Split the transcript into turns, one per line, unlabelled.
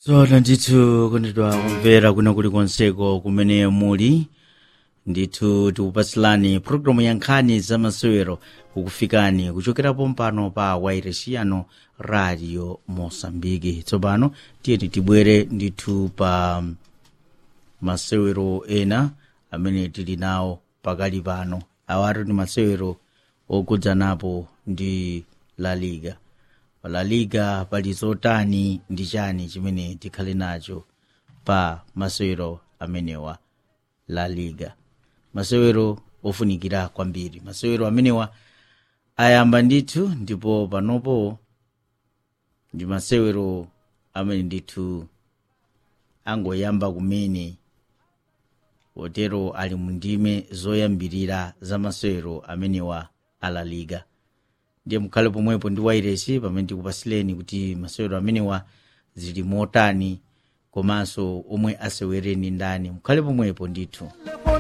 tsono ndithu kondedwa kumvera kuno kuli konseko kumene muli ndithu tikupatsilani pulogalamu ya nkhani za masewero kukufikani kuchokerapo mpano pa wairesiano radio mosambiki tsopano tiyeni tibwere ndithu pa masewero ena amene tili nawo pakali pano awatu ndi masewero okhudzanapo ndi la liga pa la liga pali zotani ndi chani chimene tikhale nacho pa masewero amenewa la liga masewero ofunikira kwambiri masewero amenewa ayamba ndithu ndipo panopo ndi masewero amene ndithu angoyamba kumene potero ali mu ndime zoyambirira za masewero amenewa a la liga ndiye mukhale pomwepo ndi wairesi pamene tikupasileni kuti masewero amenewa zili motani komanso omwe asewereni ndani mukhale pomwepo ndithu